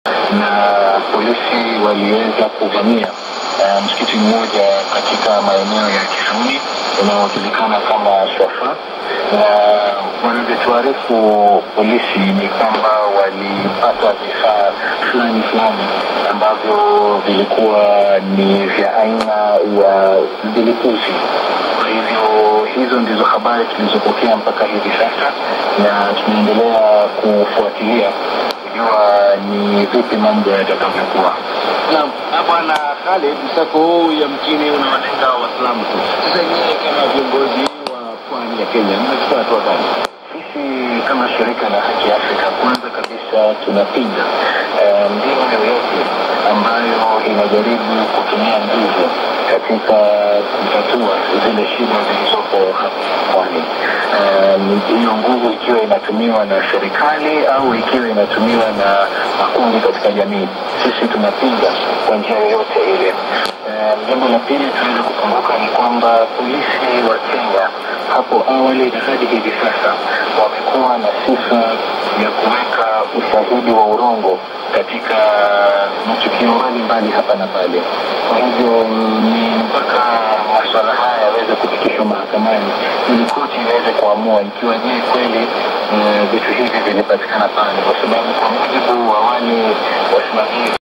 na polisi waliweza kuvamia uh, msikiti mmoja katika maeneo ya Kisuni unaojulikana kama Swafa na wanavyotuarifu polisi ni kwamba walipata vifaa fulani fulani ambavyo vilikuwa ni vya aina ya vilipuzi. Kwa hivyo hizo ndizo habari tulizopokea mpaka hivi sasa, na tunaendelea kufuatilia kujua ni vipi mambo yatakavyokuwa. Naam, na bwana Khalid, msako huu yamkini unawalenga Waislamu tu. Sasa nyinyi kama viongozi wa pwani ya Kenya mnachukua hatua gani? Sisi kama shirika la Haki Afrika, kwanza kabisa tunapinga eh, mbinu yoyote ambayo inajaribu kutumia nguvu katika kutatua zile shida zilizopo hapa pwani. Um, hiyo nguvu ikiwa inatumiwa na serikali au ikiwa inatumiwa na makundi katika jamii, sisi tunapinga kwa njia yoyote ile. Um, Jambo la pili tunaweza kukumbuka ni kwamba polisi wa Kenya hapo awali na hadi hivi sasa wamekuwa na sifa ya kuweka ushahidi wa urongo katika matukio mbalimbali hapa na pale. Kwa hivyo ni mpaka maswala haya yaweze kufikishwa mahakamani ili koti iweze kuamua ikiwa je kweli eh, vitu hivi vilipatikana pale, kwa sababu kwa mujibu wa wale wasimamizi